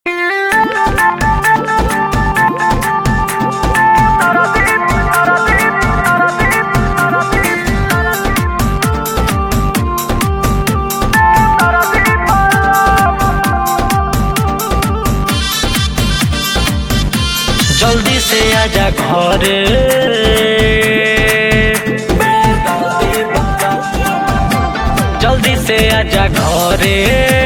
जल्दी से आजा घरे जल्दी से आजा घरे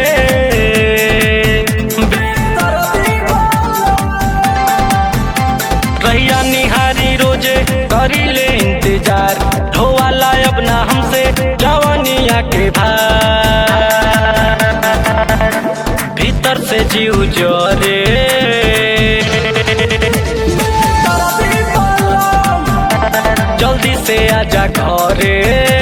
रैया निहारी रोजे करी ले इंतजार ढोवाला अब ना हमसे जवानिया के भार भीतर से जीव जोरे जल्दी से आजा घरे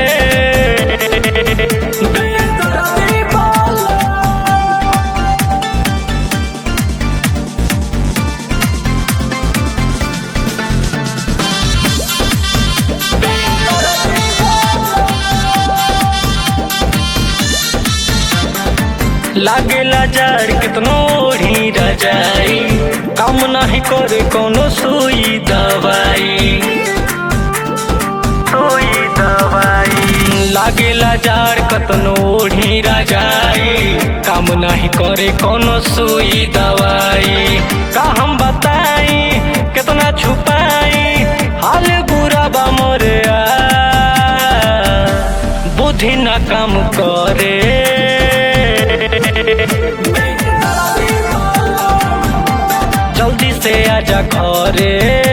लागेला जड़ कितनो ओढ़ी रजाई काम नहीं करे कोनो सुई दवाई सुई दवाई लागेला जड़ कतनो ओढ़ी रजाई काम नहीं करे कोनो सुई दवाई का हम बताई कितना छुपाई हाल बुरा बा मोरे आ बुद्धि ना काम करे जल्दी से आजा घरे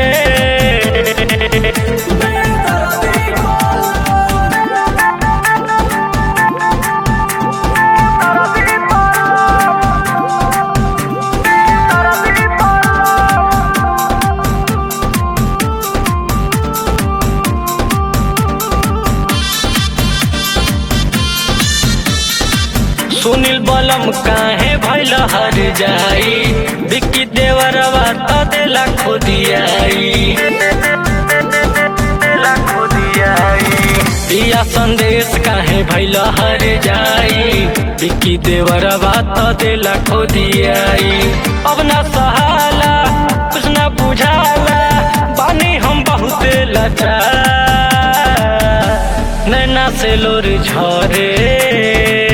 सुनील बलम काहे भैल हर जाई बिक्की देवरवा त देला खोदियाई दिया संदेश काहे भैल हर जाई बिक्की देवरवा त देला खोदियाई अब ना सहाला कुछ ना बुझाला बानी हम बहुत लाचार नैना से लोर झरे